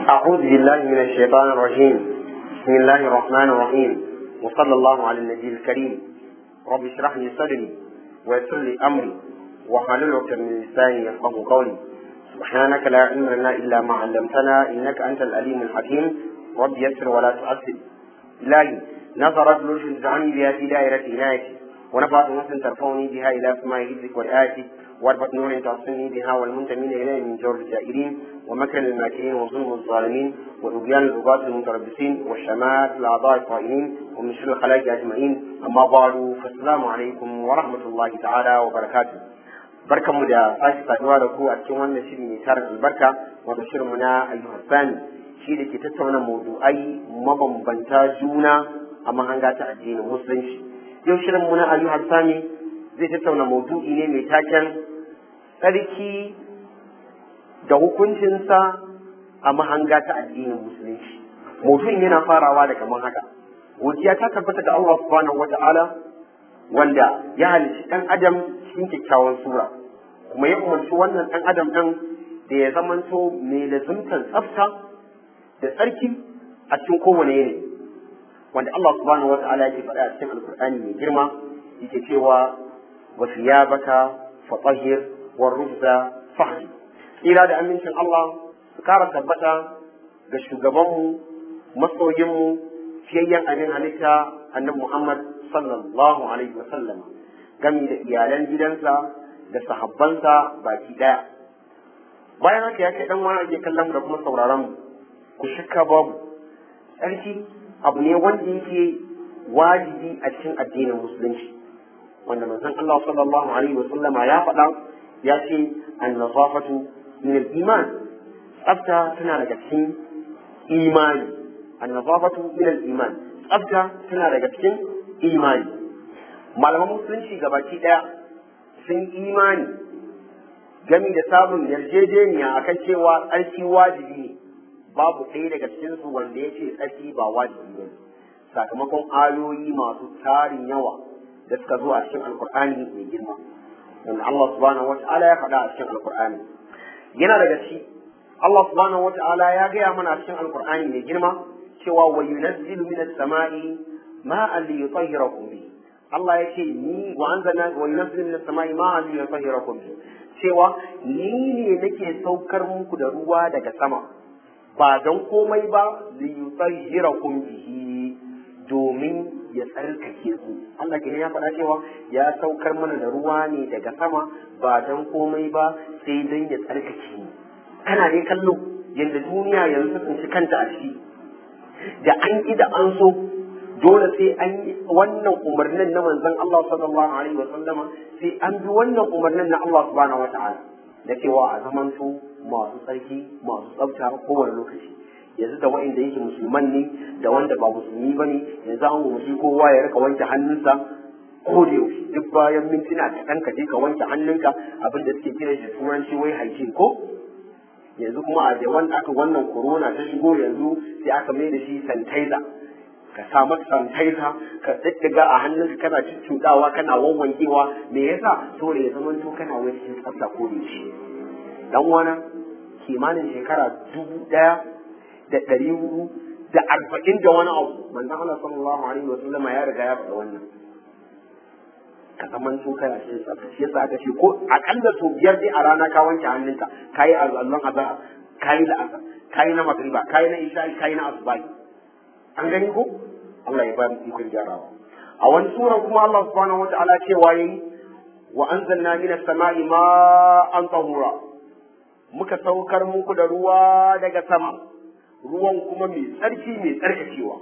أعوذ بالله من الشيطان الرجيم بسم الله الرحمن الرحيم وصلى الله على النبي الكريم رب اشرح لي صدري ويسر لي أمري واحلل عقدة من لساني يفقهوا قولي سبحانك لا علم لنا إلا ما علمتنا إنك أنت العليم الحكيم رب يسر ولا تعسر إلهي نظرت لرشد اجعلني بها في دائرة عنايتي ونفعت نفس ترفعني بها إلى سماء حفظك والآية واربط نور تعصمني بها والمنتمين إليه من جور الجائرين ومكر الماكرين وظلم الظالمين وطغيان الرباط المتربصين والشمات الأعضاء الطائلين ومن شر الخلائق أجمعين أما بعد فالسلام عليكم ورحمة الله تعالى وبركاته barkanmu da sake saduwa da ku a cikin wannan shiri mai tarin albarka wato shirinmu na ayyukan sani shi da ke tattauna maudu'ai mabambanta juna a mahanga ta addinin musulunci yau shirinmu na ayyukan sani zai tattauna maudu'i ne mai taken tsarki da hukuncinsa a mahanga ta addinin musulunci maudu'in yana farawa da kamar haka godiya ta tabbata da Allah subhanahu wata'ala wanda ya halicci ɗan adam cikin kyakkyawan sura kuma ya umarci wannan ɗan adam ɗin da ya zamanto mai lazimtar tsafta da tsarki a cikin kowane yanayi wanda Allah subhanahu wa ta'ala yake faɗa a cikin alkur'ani mai girma yake cewa wa thiyabaka fatahhir wa rujza fahdi tsira da amincin Allah su kara tabbata ga shugabanmu masoyinmu fiyayyen abin halitta annabi Muhammad sallallahu alaihi wa sallam gami da iyalan gidansa da sahabbansa baki daya bayan haka ya kai dan wani ake kallon da kuma sauraron mu ku shakka babu tsarki abu ne wanda yake wajibi a cikin addinin musulunci wanda manzon Allah sallallahu alaihi wa sallama ya faɗa ya ce an-nazafatu min al-iman tsafta tana daga cikin imani an-nazafatu min al-iman tsafta tana daga cikin imani malaman musulunci gabaki daya sun imani gami da samun yarjejeniya akan cewa tsarki wajibi ne babu ɗaya daga cikinsu wanda ya ce tsarki ba wajibi ba sakamakon ayoyi masu tarin yawa da suka zo a cikin alkur'ani mai girma wanda Allah subhanahu wata'ala ya faɗa a cikin alkur'ani yana daga ci Allah subhanahu wata'ala ya gaya mana a cikin alkur'ani mai girma cewa wa yunazzilu minas sama'i ma'an li yutahhirakum bihi Allah ya ce ni wa anzalna wa yunzilu minas samai ma'an li yutahhirakum bi cewa ni ne nake saukar muku da ruwa daga sama ba don komai ba li yutahhirakum bihi domin ya tsarkake ku Allah ke ya faɗa cewa ya saukar mana da ruwa ne daga sama ba don komai ba sai don ya tsarkake mu kana ne kallo yadda duniya yanzu sun ci kanta a ciki da an ƙi da an so dole sai an yi wannan umarnin na manzon Allah sallallahu alaihi wa sallama sai an bi wannan umarnin na Allah subhanahu wa ta'ala da cewa a zamanto masu tsarki masu tsafta kowane lokaci yanzu da wa'inda yake musulman ne da wanda ba musulmi ba ne yanzu an umarci kowa ya rika wanke hannunsa ko da yaushe duk bayan mintuna da kanka je ka wanke hannunka abin da suke kira shi turanci wai hygiene ko yanzu kuma a da wanda aka wannan corona ta shigo yanzu sai aka mai da shi sanitizer ka sa masa sanitizer ka daddaga a hannunka kana cuccuɗawa kana wawwankewa me yasa saboda ya zama to kana wani cikin tsafta ko da shi dan wana kimanin shekara dubu ɗaya da ɗari hudu da arba'in da wani abu manzon Allah sallallahu alaihi wa sallama ya riga ya faɗa wannan ka zaman to kana cikin tsafta shi yasa aka ce ko akalla sau biyar dai a rana ka wanke hannunka kayi allon azhar kayi la'asar kayi na magriba kayi na isha'i kayi na asubahi an gani ko Allah ya ba mu ikon gyarawa a wani sura kuma Allah subhanahu wata'ala cewa yayi wa anzalna minas sama'i ma'an tahura muka saukar muku da ruwa daga sama ruwan kuma mai tsarki mai tsarkakewa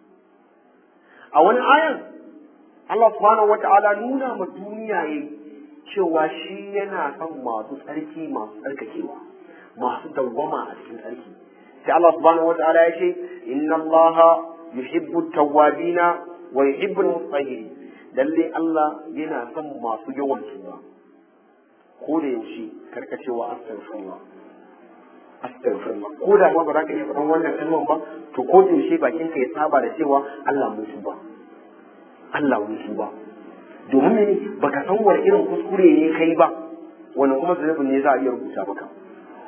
a wani ayan Allah subhanahu wata'ala nuna ma duniya yayi cewa shi yana son masu tsarki masu tsarkakewa masu dawwama a cikin tsarki sai Allah subhanahu wata'ala ya ce inna Allah yuhibbu tawwabina wa yuhibbu al-mutahhirin lalle Allah yana son masu yawan tuba ko da yaushe karka cewa astaghfirullah astaghfirullah ko da ma ba za ka iya faɗan wannan kalman ba to ko da yaushe bakin ka ya saba da cewa Allah mun tuba Allah mun tuba domin ne baka san wani irin kuskure ne kai ba wani kuma zunubin ne za a iya rubuta maka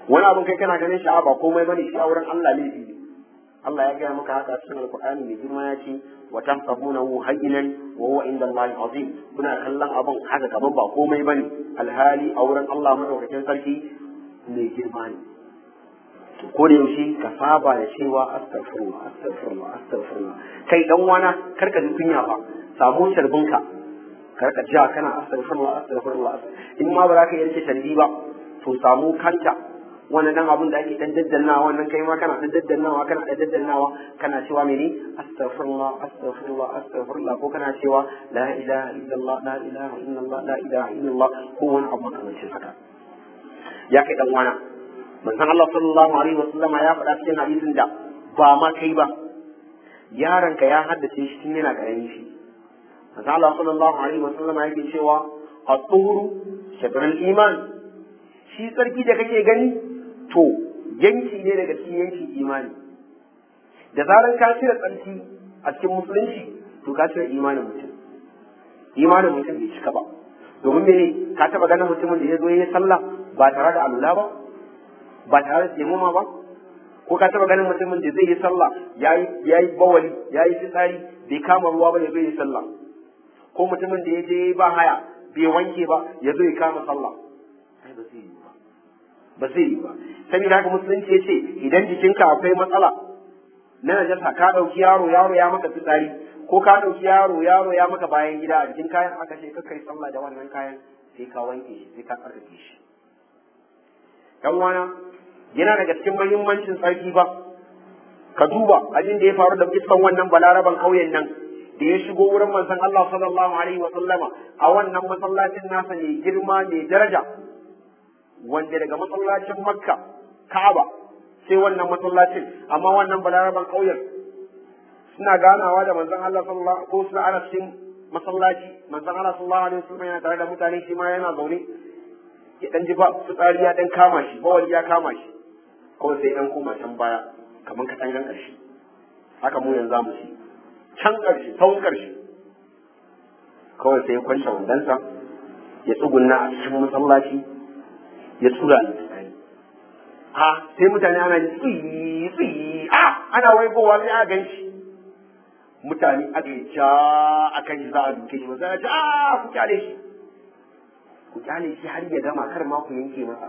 wani abin kai kana ganin sha'a ba komai bane shi a wurin Allah laifi ne Allah ya gaya maka haka cikin alkur'ani mai girma ya ce wa tahsabunahu hayyinan wa huwa inda Allah azim kuna kallon abin haka kaman ba komai bane alhali a wurin Allah madaukakin sarki mai girma ne ko da yaushe ka saba da cewa astaghfirullah astaghfirullah astaghfirullah kai dan wana karka ji kunya fa samu sharbinka karka ja kana astaghfirullah astaghfirullah in ma ba za ka yanke sharbi ba to samu kanta wannan dan abun da ake dan daddannawa wannan kai ma kana dan daddannawa kana dan daddannawa kana cewa mene astaghfirullah astaghfirullah astaghfirullah ko kana cewa la ilaha illallah la ilaha illallah la ilaha illallah ko wani abu makamancin haka ya kai dan wana manzon Allah sallallahu alaihi wasallama ya faɗa cikin hadisin da ba ma kai ba yaronka ya haddace shi tun yana karami shi manzon Allah sallallahu alaihi wasallama yake cewa at-tuhuru shatrul iman shi sarki da kake gani to yanki ne daga cikin yankin imani da zaran ka cire tsarki a cikin musulunci to ka cire imanin mutum imanin mutum bai cika ba domin mene ka taba ganin mutumin da ya zo ya sallah ba tare da alula ba ba tare da taimama ba ko ka taba ganin mutumin da zai yi sallah yayi yayi bawali yayi fitsari bai kama ruwa ba ya zo yi sallah ko mutumin da ya je ba haya bai wanke ba ya zo ya kama sallah ai ba zai yi ba ba zai yi ba saboda haka musulunci ya ce idan jikinka akwai matsala na najasa ka ɗauki yaro yaro ya maka fitsari ko ka ɗauki yaro yaro ya maka bayan gida a jikin kayan aka ce kai sallah da wannan kayan sai ka wanke shi sai ka tsarkake shi dan wana yana daga cikin muhimmancin tsarki ba ka duba abin da ya faru da iskan wannan balaraban ƙauyen nan da ya shigo wurin manzon Allah sallallahu alaihi wa sallama a wannan masallacin nasa ne girma ne daraja wanda daga masallacin Makka Ka'aba sai wannan masallacin amma wannan balaraban ƙauyen suna ganawa da manzon Allah sallallahu ko suna ana cikin masallaci manzon Allah sallallahu alaihi wasallam yana tare da mutane shi ma yana zaune ya dan ji ba fitsari ya dan kama shi bawali ya kama shi kawai sai dan koma can baya kamar katangan ƙarshe haka mu yanzu mu ci can ƙarshe tsawon ƙarshe kawai sai ya kwance wandansa ya tsugunna a cikin masallaci ya tura ni fitsari ha sai mutane ana ji tsiyi tsiyi a ana waigowa sai a gan shi mutane aka yi ja a kan shi za a duke shi wasu ce a ku kyale shi ku kyale shi har ya gama kar ma ku yanke masa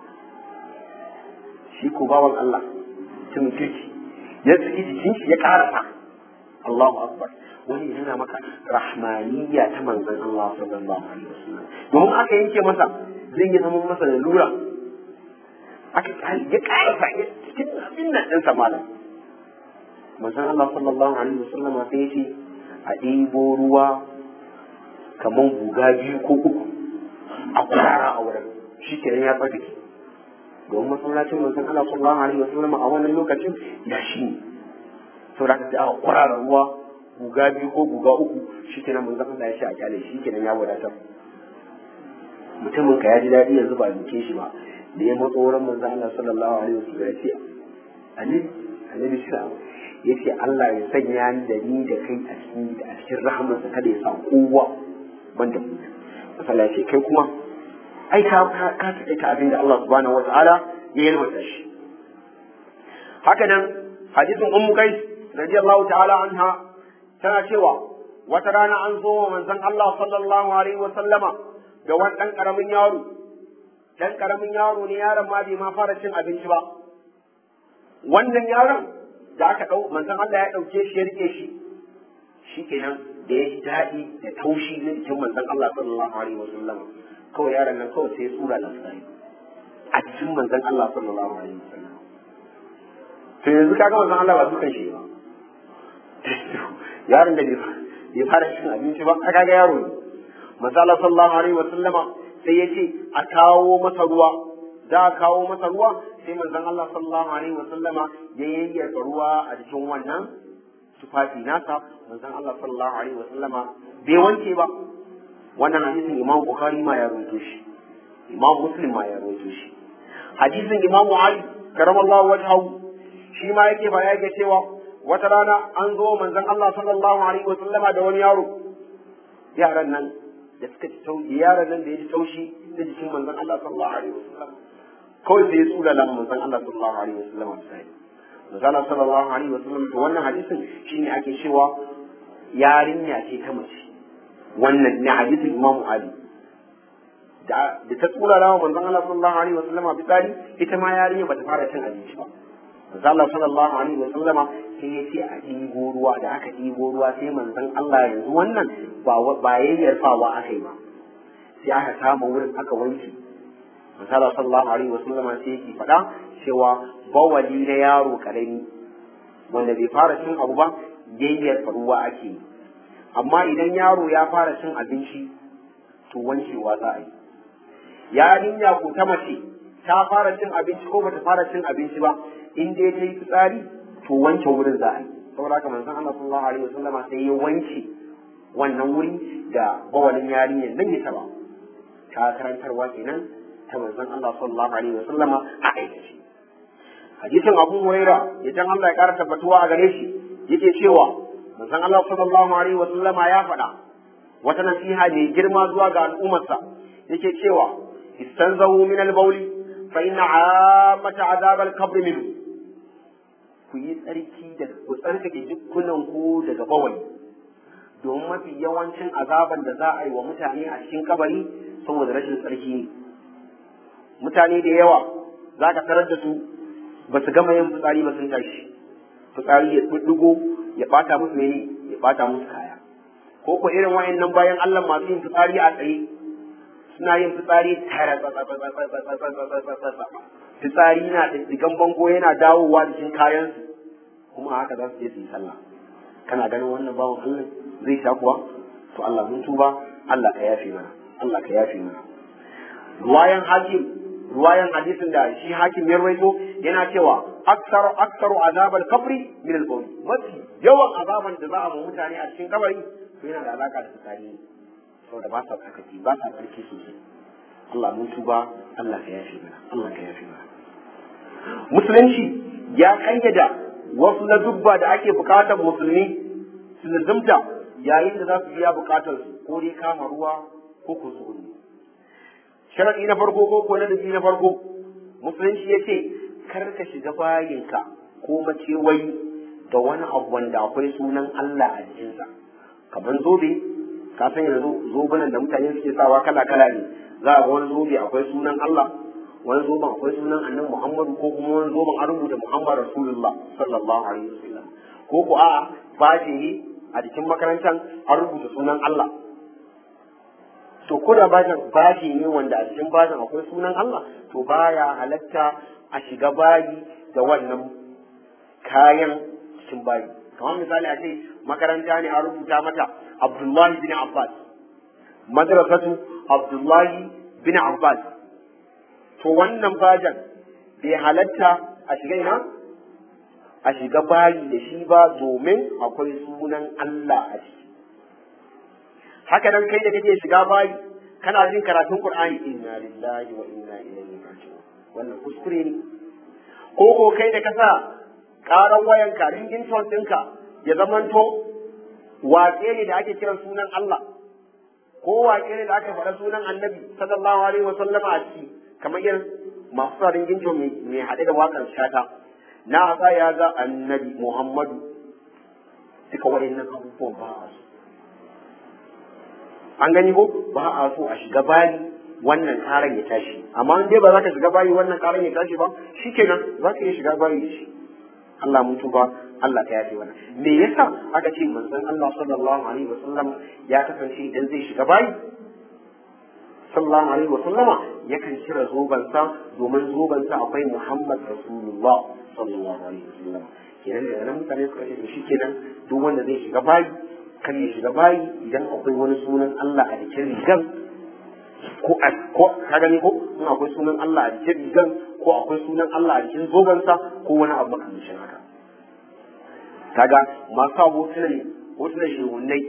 shi ko bawan Allah mutumin kirki ya tsaki jikin shi ya karasa Allahu akbar wani yana maka rahmaniyya ta manzon Allah sallallahu alaihi wasallam domin aka yanke masa zai yi zama masa da lura aka ya karasa ya cikin abin nan ɗinsa malam manzon Allah sallallahu alaihi wasallam sai yace a ɗebo ruwa kaman guga biyu ko uku a kwarara a wurin shi kenan ya tsarkake domin masallacin manzon Allah sallallahu alaihi wasallam a wannan lokacin ya shi ne saboda haka sai aka kwarara ruwa guga biyu ko guga uku shi kenan manzon Allah ya ce a kyale shi kenan ya wadatar mutumin ka ya ji daɗi yanzu ba a duke shi ba da ya matso wurin manzon Allah sallallahu alaihi wasallam ya ce annabi annabi shi ya ce Allah ya sanya ni da ni da kai a cikin a cikin rahamarsa kada ya sa kowa banda mu misali ya ce kai kuma ai ka ka ka ta abin da Allah subhanahu wataala ya yalwata shi haka nan hadisin ummu kai radiyallahu ta'ala anha tana cewa wata rana an zo wa manzon Allah sallallahu alaihi wa sallama da wani dan karamin yaro dan karamin yaro ne yaron ma bai ma fara cin abinci ba wannan yaron da aka ɗau manzon Allah ya ɗauke shi ya rike shi shi kenan da ya ji daɗi da taushi na jikin manzon Allah sallallahu alaihi wasallam kawai yaron nan kawai sai ya tsura da sai a cikin manzon Allah sallallahu alaihi wasallam to yanzu kaga manzon Allah ba dukan shi ba yaron da bai fara cin abinci ba kaga ga yaro ne manzon Allah sallallahu alaihi wasallam sai ya ce a kawo masa ruwa da a kawo masa ruwa sai manzon Allah sallallahu alaihi wa sallama ya yayyaka ruwa a cikin wannan tufafi nasa manzon Allah sallallahu alaihi wa sallama bai wanke ba wannan hadisin Imam Bukhari ma ya rawaito shi Imam Muslim ma ya rawaito shi hadisin Imam Ali karamallahu wajhahu shi ma yake ba yake cewa wata rana an zo manzon Allah sallallahu alaihi wa sallama da wani yaro yaran nan da suka ci taushi yaran nan da ya ji taushi da jikin manzon Allah sallallahu alaihi wa sallam kawai sai ya tsula lamun manzon Allah sallallahu alaihi wasallam sai manzon Allah sallallahu alaihi wasallam to wannan hadisin shine ake cewa yarinya ce ta mace wannan ne hadisin Imam Ali da da ta tsula lamun manzon Allah sallallahu alaihi wasallam fitsari ita ma yarinya bata fara cin abinci ba manzon Allah sallallahu alaihi wasallama sai ya ce a ɗigo ruwa da aka ɗigo ruwa sai manzon Allah yanzu wannan ba ba yayyar fawa aka yi ba sai aka kama wurin aka wanke misala sallallahu alaihi wasallam sai yake faɗa cewa bawali na yaro karami wanda bai fara cin abu ba yayyar ruwa ake yi amma idan yaro ya fara cin abinci to wankewa za a yi yarinya ko ta mace ta fara cin abinci ko bata fara cin abinci ba in dai ta yi fitsari to wanke wurin za a yi saboda haka manzon Allah sallallahu alaihi wasallam sai ya wanke wannan wuri da bawalin yarinyar nan ya taba ta karantarwa kenan ta manzon Allah sallallahu alaihi wasallama a aikace hadisin Abu Huraira idan Allah ya kara tabbatuwa a gare shi yake cewa manzon Allah sallallahu alaihi wasallama ya faɗa wata nasiha mai girma zuwa ga al'ummarsa yake cewa istanzahu min al-bawli fa inna 'ammata 'adab al-qabr minhu ku yi tsarki da ku tsarkake jikunan ku daga bawali domin mafi yawancin azaban da za a yi wa mutane a cikin kabari saboda rashin tsarki ne mutane da yawa za ka tarar da su ba su gama yin fitsari ba sun tashi fitsari ya ɗuɗɗugo ya ɓata musu mene ya ɓata musu kaya ko ko irin wayannan bayan Allah masu yin fitsari a tsaye suna yin fitsari tare fitsari na ɗiɗɗigan bango yana dawowa cikin kayansu kuma haka za su je su yi sallah kana ganin wannan bawan Allah zai sha kuwa to Allah mun tuba Allah ka yafe mana Allah ka yafe mana ruwayan hakim ruwayan hadisin da shi hakim ya rawaito yana cewa aksaru aksaru azabal kabri min al bawl mafi yawan azaban da za a ma mutane a cikin kabari to yana da alaka da fitsari saboda ba sa tsarkaki ba sa tsarki sosai Allah mun tuba Allah ka yafe mana Allah ka yafe mana musulunci ya kayyada wasu na dubba da ake bukatar musulmi su lazumta yayin da za su biya bukatar su ko dai kama ruwa ko ko su sharadi na farko ko ko ladabi na farko musulunci ya ce kar ka shiga bayinka ko makewayi da wani abu wanda akwai sunan Allah a jikinsa kamar zobe ka san yanzu zobunan da mutane suke sawa kala kala ne za a ga wani zobe akwai sunan Allah wani zoben akwai sunan annabi Muhammadu ko kuma wani zoben an rubuta Muhammad Rasulullah sallallahu alaihi wasallam ko ko a'a bashi ne a jikin makarantar an rubuta sunan Allah to ko da bashin bashi ne wanda a cikin bashin akwai sunan Allah to baya halatta a shiga bayi da wannan kayan cikin bayi kamar misali a ce makaranta ne an rubuta mata Abdullahi bin Abbas madrasatu Abdullahi bin Abbas to wannan bajan bai halatta a shiga ina a shiga bayi da shi ba domin akwai sunan Allah a ciki haka nan kai da kake shiga bayi kana jin karatun Qur'ani inna lillahi wa inna ilaihi raji'un wannan kuskure ne ko ko kai da kasa karan wayanka ringin ton ɗinka ya zamanto waƙe ne da ake kiran sunan Allah ko waƙe ne da aka faɗa sunan Annabi sallallahu alaihi wa sallama a ciki kamar irin masu sa ringin ton mai haɗe da waƙar shata na hasa ya ga Annabi Muhammadu duka waɗannan abubuwan ba a so an gani ko ba a so a shiga bayi wannan karan ya tashi amma in dai ba za ka shiga bayi wannan karan ya tashi ba shikenan za ka iya shiga bayi da shi Allah mun tuba Allah ta yafe wannan me yasa aka ce manzon Allah sallallahu alaihi wasallam ya kasance idan zai shiga bayi sallallahu alaihi wasallama yakan kira zobansa domin zobansa akwai Muhammad Rasulullah sallallahu alaihi wasallam kenan da nan mutane suka ce shi kenan duk wanda zai shiga bayi kan ya shiga bayi idan akwai wani sunan Allah a jikin rigan ko a ko ka gani ko in akwai sunan Allah a jikin rigan ko akwai sunan Allah a jikin zobansa ko wani abu makamancin haka kaga masu hotunan hotunan shehunai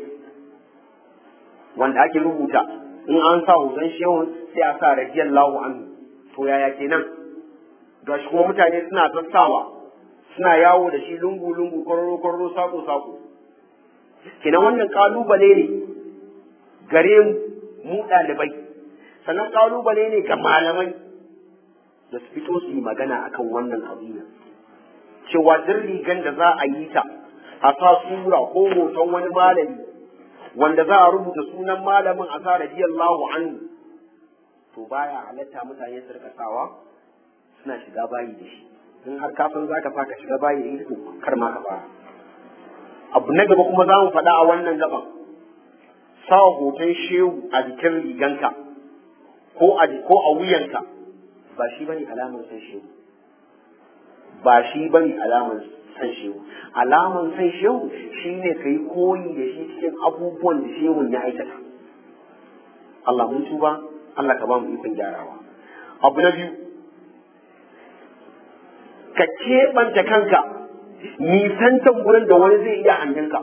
wanda ake rubuta in an sa hoton shehun sai a sa radiyallahu anhu to yaya kenan gashi kuma mutane suna sassawa suna yawo da shi lungu lungu kwararo kwararo sako sako kenan wannan kalubale ne gare mu mu ɗalibai sannan kalubale ne ga malamai da su fito su yi magana akan wannan qadiya cewa duk rigan da za a yi ta a sa sura ko hoton wani malami wanda za a rubuta sunan malamin a sa radiyallahu anhu to baya halatta mutane su rika sawa suna shiga bayi da shi in har kafin za ka ka shiga bayi da ita kar ma ka fara abu na gaba kuma za mu faɗa a wannan gaban sa hoton shehu a jikin riganka ko a ko a wuyanka ba shi bane alamar san shehu ba shi bane alamar san shehu alamar san shehu shine kai koyi da shi cikin abubuwan da shehun ya aikata Allah mun tuba Allah ka ba mu ikon gyarawa abu na biyu ka keɓanta kanka nisantan gurin da wani zai iya hangenka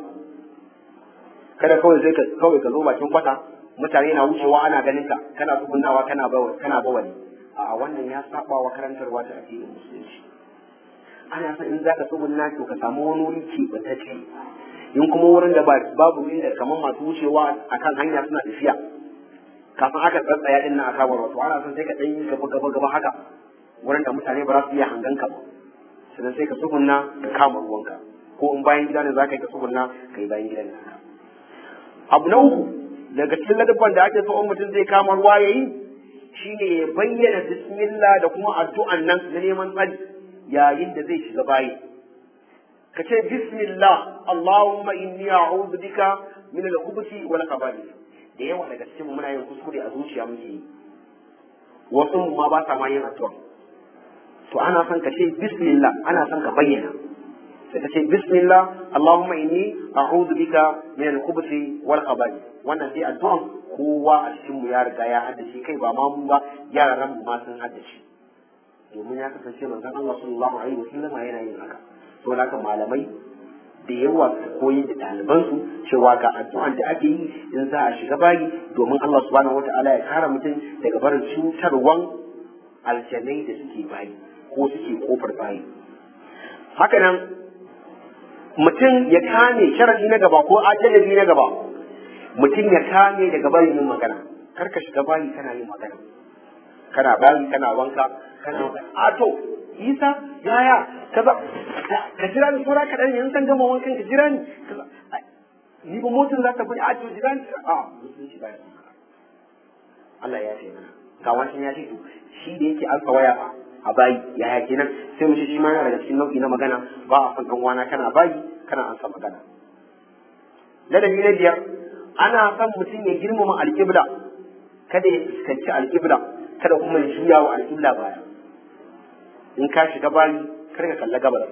kada kawai zai kawai ka zo bakin kwata mutane na wucewa ana ganin ka kana tsugunnawa kana bawa kana bawali a wannan ya saba wa karantarwa ta addinin musulunci ana son in zaka tsugunna to ka samu wani wuri keɓantacce in kuma wurin da babu inda kamar masu wucewa akan hanya suna tafiya kafin aka tsatsaya din nan a kabar wato ana son sai ka ɗan yi gaba gaba gaba haka wurin da mutane ba za su iya hangan ka ba sannan sai ka tsugunna ka kama ruwanka ko in bayan gida ne za ka yi ka tsugunna ka yi bayan gidan naka abu na uku daga cikin ladabban da ake so in mutum zai kama ruwa ya yi shine ya bayyana bismillah da kuma addu'an nan na neman tsari yayin da zai shiga bayi ka ce bismillah allahumma inni a'udhu bika min al-khubuthi wal khaba'ith da yawa daga cikin muna yin kuskure a zuciya muke yi wasu ma ba sa ma yin addu'a to ana son ka ce bismillah ana son ka bayyana sai ka ce bismillah allahumma inni a'udhu bika min al-khubuthi wal khaba'ith wannan dai addu'an kowa a cikin mu ya riga ya haddace kai ba ma mu ba yaran mu ma sun haddace domin ya kasance manzon Allah sallallahu alaihi wasallam yana yin haka to haka malamai da yawa su koyi da ɗalibansu cewa ga addu'an da ake yi in za a shiga bayi domin Allah subhanahu wata'ala ya kare mutum daga barin cutarwan aljanai da suke bayi ko suke kofar bayi haka nan mutum ya kame sharadi na gaba ko ajalabi na gaba mutum ya kame daga barin yin magana kar ka shiga bayi kana yin magana kana bayi kana wanka kana a to isa yaya kaza ka jira ni saura kaɗan yanzu san gama wankan ka jira ni kaza ni ba motin za ta bi a to jira ni a musulunci ba ya Allah ya ce mana ga wancan ya ce to shi da yake alfa waya fa a bayi ya ya kenan sai mu ce shi ma yana daga cikin nau'i na magana ba a san dan wana kana bayi kana an san magana ladabi na biyar ana son mutum ya girmama alƙibla kada ya fuskanci alƙibla kada kuma ya juya wa alƙibla baya in ka shiga bayi kar ka kalla gabas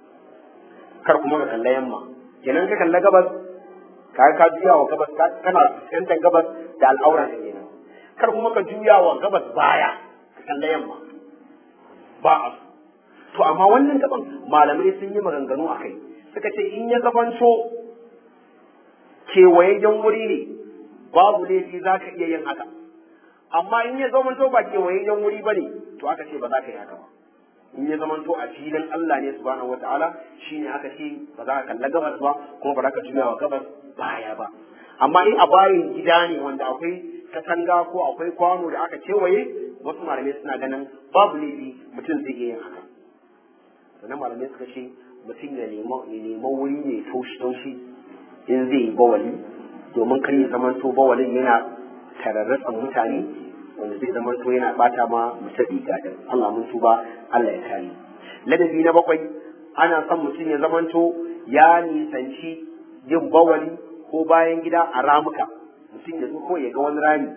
kar kuma ka kalla yamma kenan ka kalla gabas ka ka juya wa gabas kana fuskantar gabas da al'aura da kenan kar kuma ka juya wa gabas baya ka kalla yamma ba a to amma wannan gaban malamai sun yi maganganu a kai suka ce in ya zamanto kewayayyen wuri ne babu laifi za ka iya yin haka amma in ya zamanto ba kewayayyen wuri ba ne to aka ce ba za ka yi haka ba in ya zamanto a filin Allah ne subhanahu wataala shine aka ce ba za ka kalla gabas ba kuma ba za ka juya wa gabas baya ba amma in a bayin gida ne wanda akwai katanga ko akwai kwano da aka kewaye wasu malamai suna ganin babu laifi mutum zai iya yin haka sannan malamai suka ce mutum ya nema wuri ne taushi taushi in zai yi bawali domin kan ya zamanto bawalin yana tararratsan mutane wanda zai zama to yana bata ma mutum riga din Allah mun tuba Allah ya kare ladabi na bakwai ana son mutum ya zamanto ya nisanci yin bawali ko bayan gida a ramuka mutum ya zo ko ya ga wani rami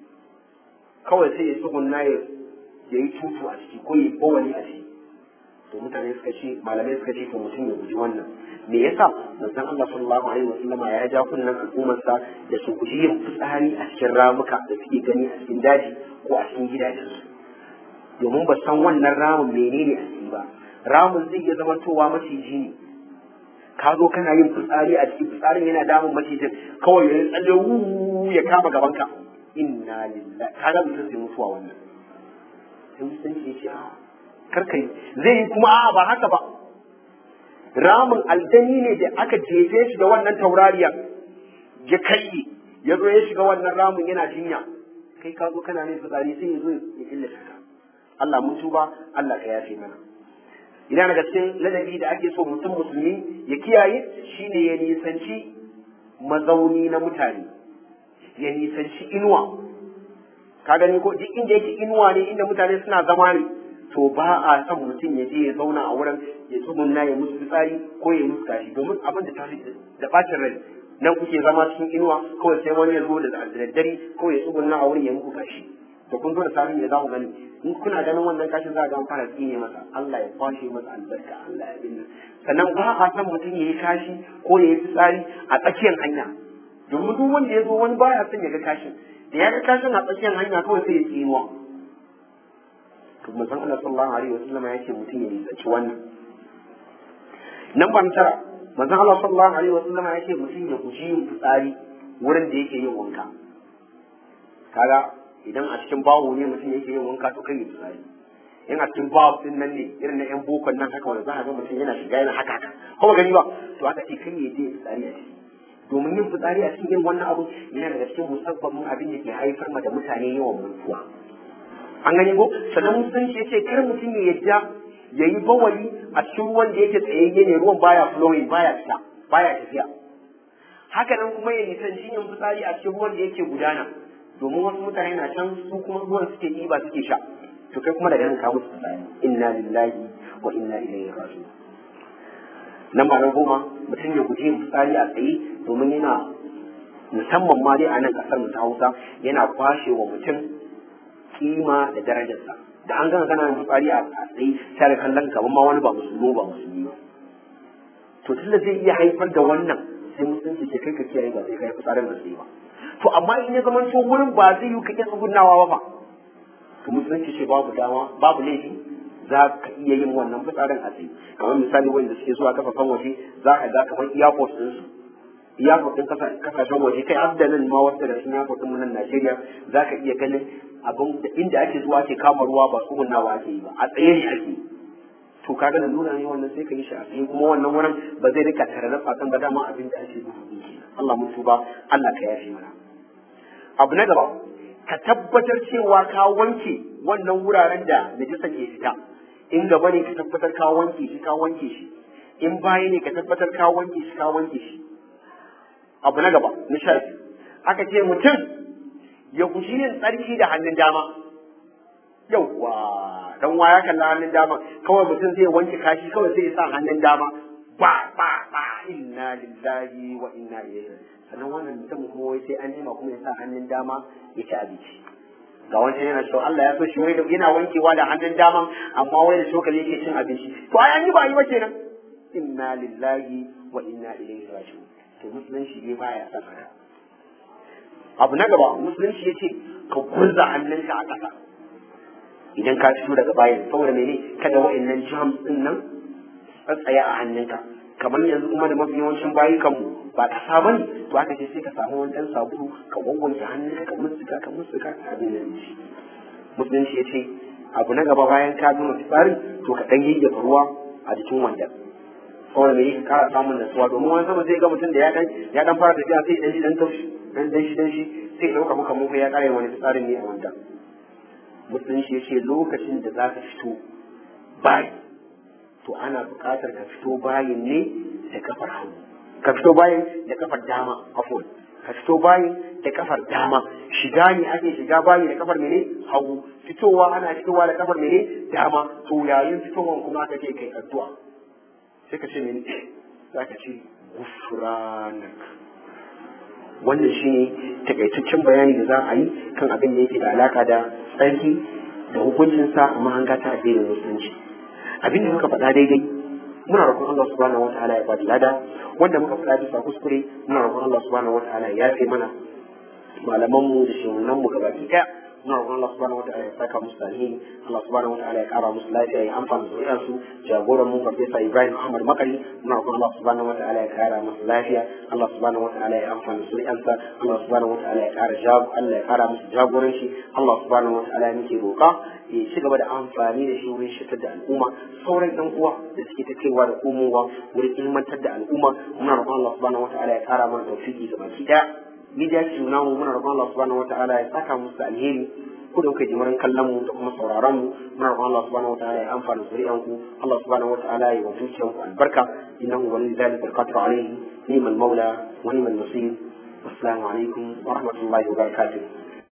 kawai sai ya tsugunna ya yi tutu a ciki ko ya bawali a ciki to mutane suka ce malamai suka ce to mutum ya guji wannan me yasa manzon Allah sallallahu alaihi wasallam ya ja kunnan al'ummarsa da su guji yin fitsari a cikin ramuka da suke gani a cikin daji ko a cikin gidajensu domin ba san wannan ramin menene a ciki ba ramin zai iya zamantowa maciji ne ka zo kana yin fitsari a cikin fitsarin yana damun macijin kawai ya tsalle wuuu ya kama gabanka inna lillahi kaga mutum zai mutuwa wannan sai musulunci ya ce a karka yi zai yi kuma a'a ba haka ba ramin aljani ne da aka jefe shi da wannan taurariyar ya kai ya zo ya shiga wannan ramin yana jinya kai ka zo kana mai fitsari sai ya zo ya illata ka Allah mun tuba Allah ka yafe mana ina daga cikin ladabi da ake so mutum musulmi ya kiyaye shine ya nisanci mazauni na mutane ya nisanci inuwa ka gani ko duk inda yake inuwa ne inda mutane suna zama ne to ba a son mutum ya je ya zauna a wurin ya tsugunna ya musu fitsari ko ya musu kashi domin abin da tafi da bacin rai nan kuke zama cikin inuwa kawai sai wani ya zo da daddare ko ya tsugunna a wurin ya muku kashi da kun zo da samun ya za ku gani in kuna ganin wannan kashin za a ga fara tsine masa Allah ya kwashe masa albarka Allah ya binne sannan ba a san mutum ya yi kashi ko ya yi fitsari a tsakiyar hanya domin duk wanda ya zo wani baya son ya ga kashin da ya ga kashin a tsakiyar hanya kawai sai ya tsinuwa to manzon Allah sallallahu alaihi wasallam ya ce mutum ya nisanci wannan nan ban tara manzon Allah sallallahu alaihi wasallam ya ce mutum ya guji yin fitsari wurin da yake yin wanka kaga idan a cikin bawo ne mutum yake yin wanka to kai ya fitsari in a cikin bawo din nan ne irin na yan bokon nan haka wanda za a ga mutum yana shiga yana haka haka kuma gani ba to aka ce kai ya je fitsari a ciki domin yin fitsari a cikin wannan abu yana daga cikin musabbabin abin da ke haifar ma da mutane yawan mutuwa an gani ko sannan musulunci ya ce kar mutum ya yadda ya yi bawali a cikin ruwan da yake tsayayye ne ruwan baya flowing baya fita baya tafiya haka nan kuma ya nisanci yin fitsari a cikin ruwan da yake gudana domin wasu mutane na can su kuma ruwan suke ɗiba suke sha to kai kuma daga nan ka musu fitsari inna lillahi wa inna ilaihi raji'un nan ba na goma mutum ya guji yin fitsari a tsaye domin yana musamman ma dai a nan kasar mu ta Hausa yana kwashe wa mutum kima da darajarsa da an gana kana yin fitsari a tsaye sai da kallon gaban ma wani ba musulmi ba musulmi ba to tunda zai iya haifar da wannan sai musulunci ce kai ka kiyaye ba sai kai fitsarin da tsaye ba to amma in ya zama to wurin ba zai yi kake tsugunawa ba fa to musulunci ce babu dama babu laifi za ka iya yin wannan fitsarin a tsaye kamar misali wanda suke zuwa kafafen waje za ka ga kamar airport din su airport din kasashen waje kai har da nan ma wasu da cikin airport din mu nan Najeriya za ka iya ganin abin da inda ake zuwa ake kama ruwa ba tsugunawa ake yi ba a tsaye ne ake yi to kaga da nuna ne wannan sai ka yi shi a tsaye kuma wannan wurin ba zai rika tare da fatan ba dama abin da ake gudu Allah mun tuba Allah ka yafe mana abu na gaba ka tabbatar cewa ka wanke wannan wuraren da najisa ke fita in gaba ne ka tabbatar ka wanke shi ka wanke shi in baya ne ka tabbatar ka wanke shi ka wanke shi abu na gaba na sha aka ce mutum ya guji yin tsarki da hannun dama yauwa dan waya kalla hannun dama kawai mutum zai wanke kashi kawai zai sa hannun dama ba ba ba inna lillahi wa inna ilaihi sannan wannan mutum kuma wai sai an jima kuma ya sa hannun dama ya ci abinci ga wancan yana cewa Allah ya so shi wai da yana wankewa da hannun dama amma wai da shokali yake cin abinci to ai an yi ba yi ba kenan inna lillahi wa inna ilaihi raji'un to musulunci ne baya son haka abu na gaba musulunci ya ce ka gurza hannunka a ƙasa idan ka fito daga bayan saboda mene kada wa'annan germs din nan tsatsaya a hannunka kamar yanzu kuma da mafi yawancin bayukanmu ba ƙasa bane to haka ce sai ka samu wani ɗan sabulu ka gwangwance hannunka ka musuka ka musuka ka abin da shi musulunci ya ce abu na gaba bayan ka gama fitsarin to ka ɗan yayyafa ruwa a jikin wanda saboda me ka kara samun nasuwa domin wani sama zai ga mutum da ya dan ya dan fara tafiya sai dan shi dan taushi dan dan shi dan shi sai dauka muka mun ya kare wani fitsarin ne a wanda musulunci ya ce lokacin da za ka fito bayi to ana buƙatar ka fito bayin ne da kafar hagu ka fito bayin da kafar dama afon ka fito bayin da kafar dama shiga ne ake shiga bayi da kafar mene hagu fitowa ana fitowa da kafar mene dama to yayin fitowan kuma aka ce kai addu'a sai ka ce mene za ka ce gufranak wannan shi ne takaitaccen bayani da za a yi kan abin da yake da alaka da tsarki da hukuncinsa a mahanga ta addinin musulunci abin da muka faɗa daidai muna roƙon Allah subhanahu wa ta'ala ya ba da lada wanda muka faɗa bisa kuskure muna roƙon Allah subhanahu wa ta'ala ya yafe mana malamanmu da shehunanmu gabaki ɗaya muna roƙon Allah subhanahu wa ta'ala ya saka musu alheri Allah subhanahu wa ta'ala ya ƙara musu lafiya ya amfana da su jagoran mu Farfesa Ibrahim Ahmad Makari muna roƙon Allah subhanahu wa ta'ala ya ƙara musu lafiya Allah subhanahu wa ta'ala ya amfana da zuri'ansa Allah subhanahu wa ta'ala ya ƙara jago Allah ya ƙara musu jagoranci Allah subhanahu wa ta'ala ya muke roƙa ya ci gaba da amfani da shi wurin shitar da al'umma sauran ɗan uwa da suke ta kaiwa da komowa wurin ilmantar da al'umma muna roƙon Allah subhanahu wa ta'ala ya ƙara mana tawfiki ga baki ɗaya media team namu muna roƙon Allah subhanahu wa ta'ala ya saka musu da alheri ku da kuka jimarin kallon mu da kuma sauraron mu muna roƙon Allah subhanahu wataala ya amfana zuri'an ku Allah subhanahu wataala ya wa dukiyan ku albarka innahu waliyyu dhalika alqadru alayhi ni'mal mawla wa ni'mal nasir assalamu alaikum wa rahmatullahi wa barakatuh